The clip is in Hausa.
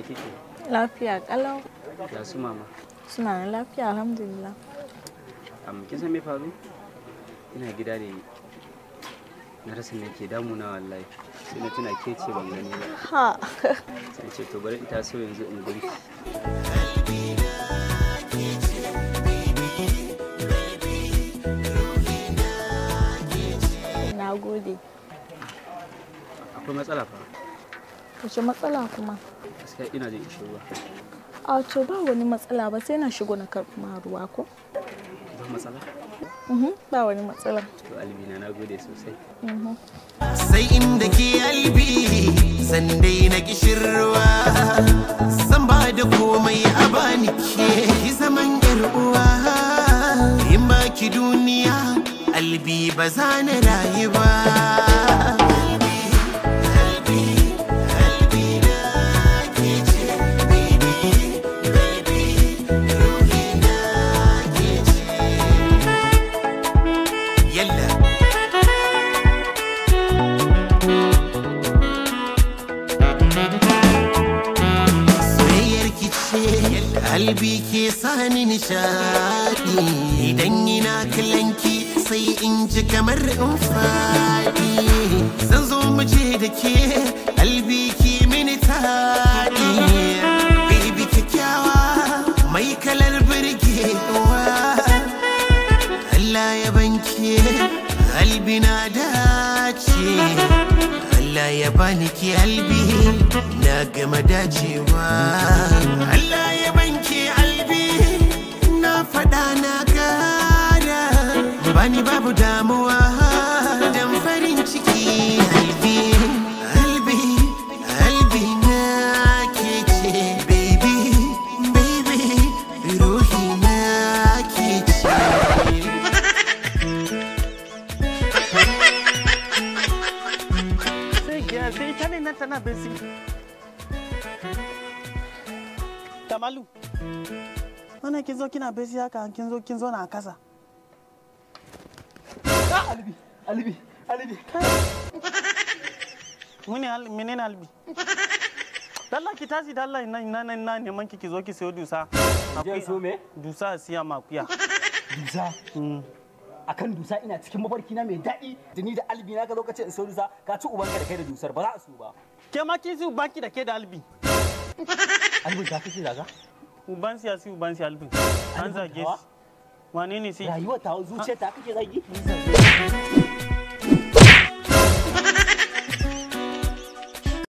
ya kike Lafiya kalau. ya su mama Suna da lafiya alhamdulillah. amma kin san me faru ina gida ne na rasa me ke damuna wallahi sai na tuna ke ce ban gani ba Ha. sai ce to bari in taso yanzu in gurki Na gode. akwai matsala fa Wace matsala kuma? gaskiya ina jin ishin ruwa A to ba wani matsala ba sai na shigo na karɓi ma ruwa ko? ba matsala Mhm, Ba wani matsala. to albina na gode sosai Mhm. sai inda ke albi sandai na kishirwa san ba da komai a bani ke ki zaman yar uwa in ba ki duniya albi ba za na rayu ba Albi, albi, albi na ke ce, baby, baby, ruhi na ke ce. Yalla soyayyar ki ce kalbi ke sani nishadi idan ina kallon ki sai in ji kamar in fadi zan zo mu je da ke kalbi ki mini tadi baby kyakkyawa mai kalar birgewa Allah ya banke albi na dace Allah ya bani ki albi na gama dacewa Allah ya banke albi na faɗa na gada bani babu damuwa dan farin ciki albi albi albi na ke ce baby baby ruhi na ke ce sai ya sai ita ne nan tana besi kamalu wannan kin zo kina besi haka kin zo kin zo na kasa alibi alibi alibi mune al menene albi dalla ki tashi dalla ina ina ina ina neman ki ki zo ki sayo dusa je so me dusa a siya makuya dusa akan dusa ina cikin mafarki na mai daɗi da ni da albi na ka zo ka ce in so dusa ka ci ubanka da kai da dusar ba za a so ba ke ma ki si baki da ke da albi albin ka kake zaga uban siya si uban siya albin an Albin zage tawa? shi wane ne si rayuwar ta zuciya ta kake zagi